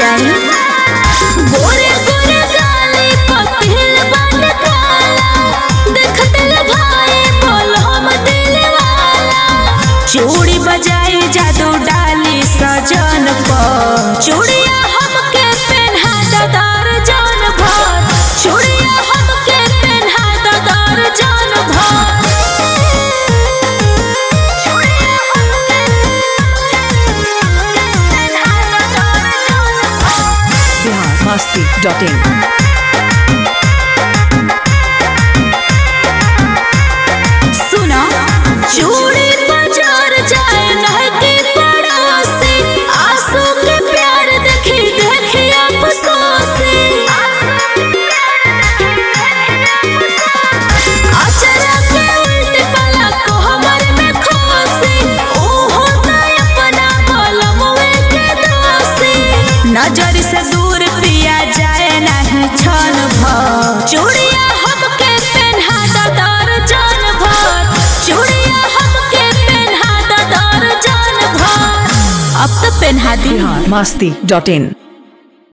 जाए गोरे गोरे गाली पतिल बन काला देखते ले भाई बोल हम दिल वाला चूड़ी बजाई जादू डाली सजन पर चूड़िया हमके पहना दर जान भर चूड़िया हमके पहना दर जान भर बिहार मस्ती डॉट इन सुना चूड़ी बाजार जाए नहके पड़ोसी आंसू के प्यार देखी देखी अफसोसी अचरा के उल्ट पला को हमर में खोसी ओहो ना अपना बलमुए के दोषी नजर से दूर पिया जाए नहीं छन भर चूड़िया हमके पहना दर जान भर चूड़िया हमके पहना दर जान भर अब तो पहना दी बिहार मस्ती डॉट इन